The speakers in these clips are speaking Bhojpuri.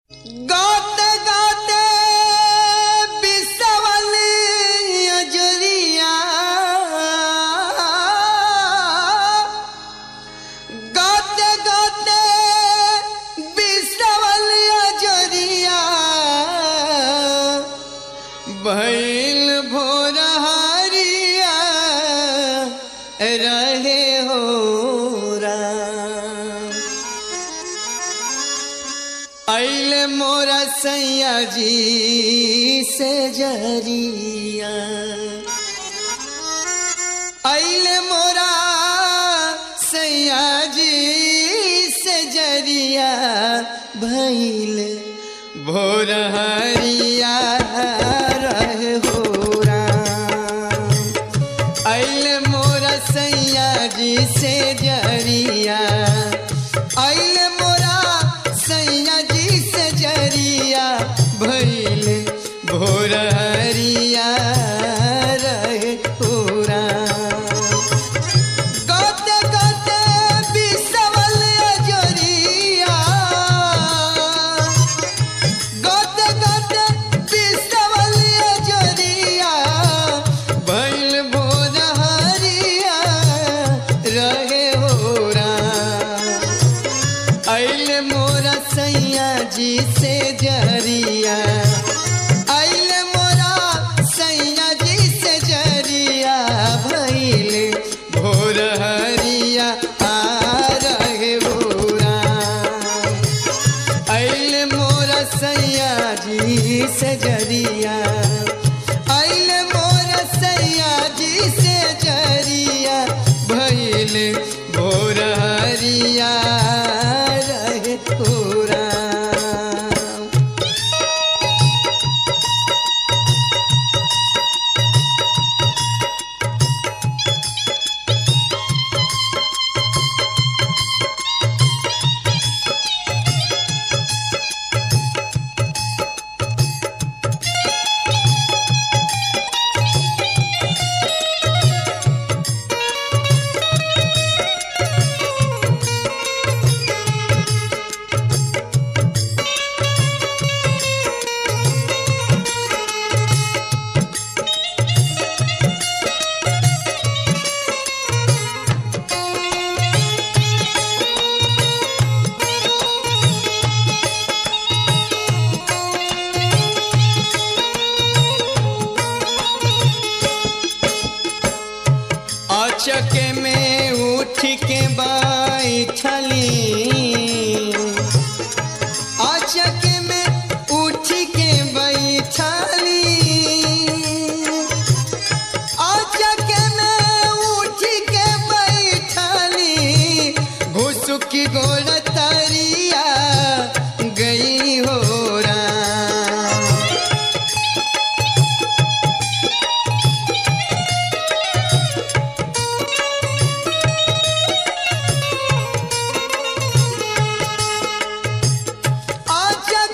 गाते गाते बिसवल अजरिया गाते गाते बिसवल अजरिया भैल भोर हरिया रहे हो राम अल मोरा सैया जी से जरिया अल मोरा सैया जी से जरिया भैल भोर हरिया रहे हो राम अल मोरा सैया जी से जरिया अल मोरा सैया जी से जरिया भैल भोर हरिया रहे पूरा गाते गाते बिसवल अजरिया गाते गाते बिसवल अजरिया भैल भोर हरिया रहे हो राम अल मोरा सैया जी से जरिया अल मोरा सैया जी से जरिया भैल भोर हरिया आ रहे भोरा अल मोरा सैया जी से जरिया अल मोरा सैया जी से जरिया भैल भोर हरिया रहे पूरा अचके में उठ के बैठली अचके में उठ के बैठली अचके में उठ के बैठली घुसुकी गोल तरिया गई हो राम आजा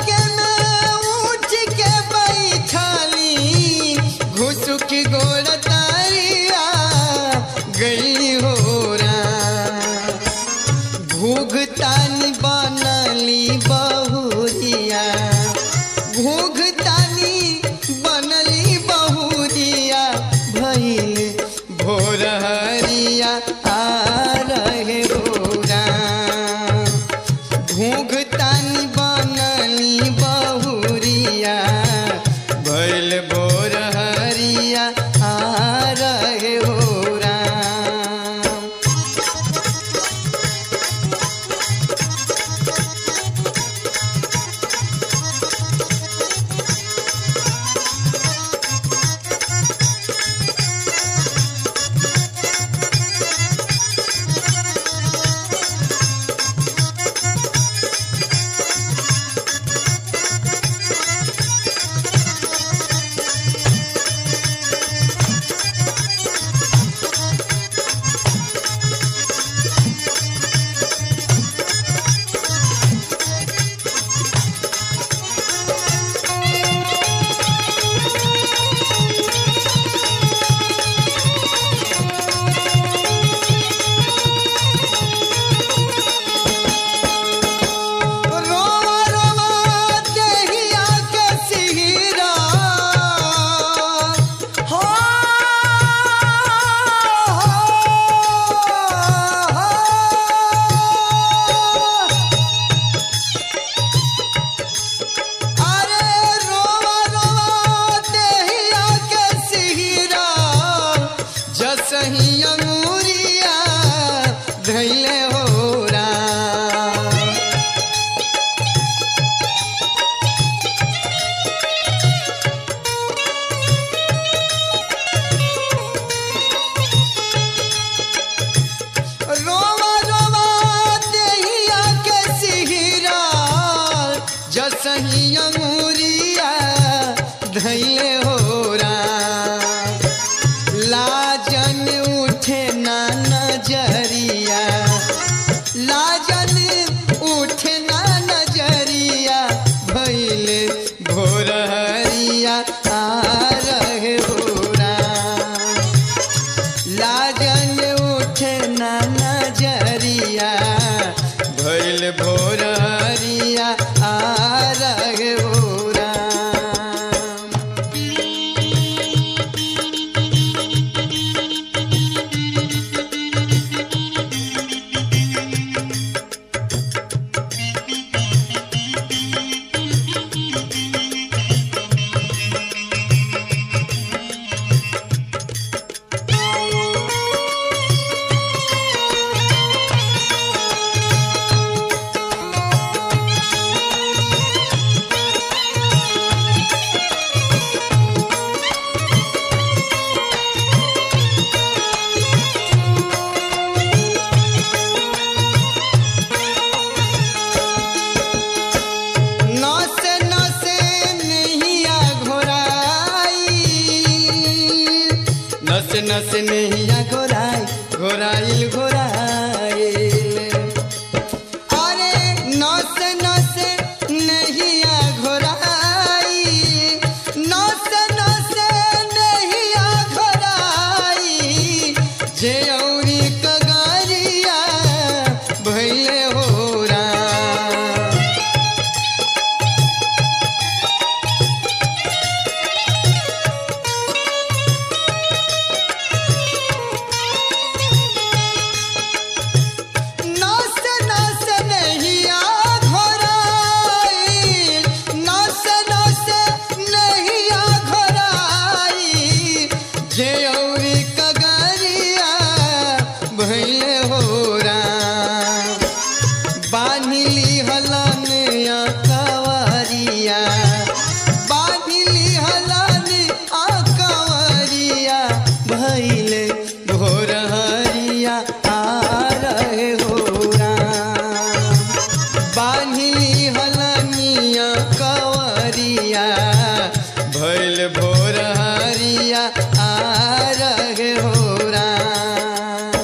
जसही अंगूरिया धैले हो राम लाजन उठे ना नजरिया लाजन उठे ना नजरिया भैले भोरहरिया आ रहे भोरा लाजन उठे ना नजरिया भैल भोरहरिया आ रहे भोरा नसे नसे नैया घोराई नसे नसे नैया घोराई घोराइल घोराइल अरे नसे नसे नैया घोराई नसे नसे नैया घोराई जे औरी कगरिया भैले हो राम नस नस नहिया घोराई नस नस नहिया घोराई जे औरी कगरिया भैले हो राम बान्हिली हलन कवरिया बान्हिली हलन कवरिया भैले भोरहरिया आ रहे हो राम बान्हिली हलनिया कवरिया भैल भोरहरिया आ रहे हो राम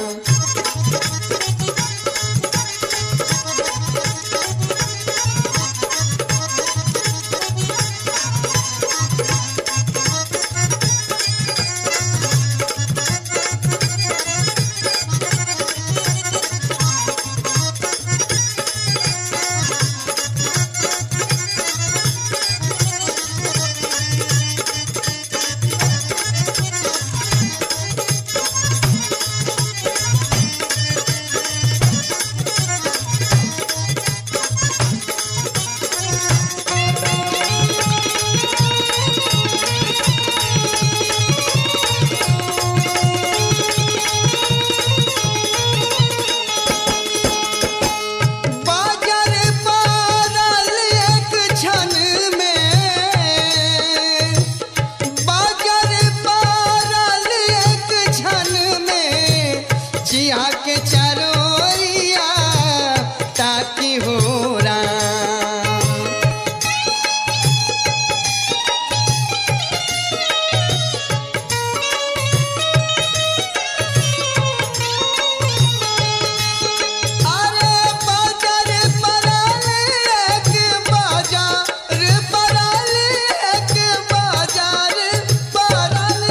बाजार पारल एक क्षण में बाजार पारल एक क्षण में जिया के चरोरिया ताकि हो राम अरे बाजार पराल एक बाजार पराल एक बाजार पराल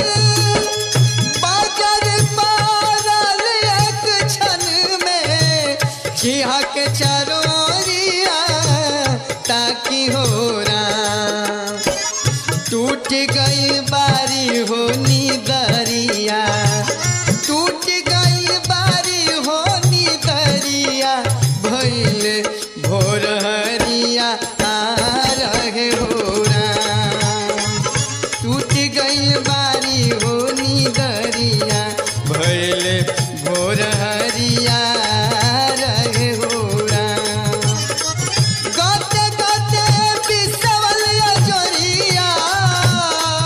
बाजार पराल एक क्षण में खिहा के चरोरिया ताकि हो राम टूट गई बारी हो दरिया टूट गई बारी हो दरिया भैल भोरहरिया आ रहे हो राम टूट गई बारी हो दरिया भैल भोरहरिया रहे हो राम गते गते बिसवल जोरिया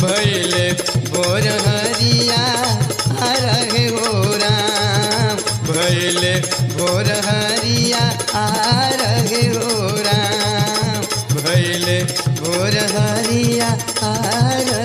भैले भोर हरिया आ रहे हो राम भैले भोर हरिया आ रहे हो राम भैले भोर हरिया आ रहे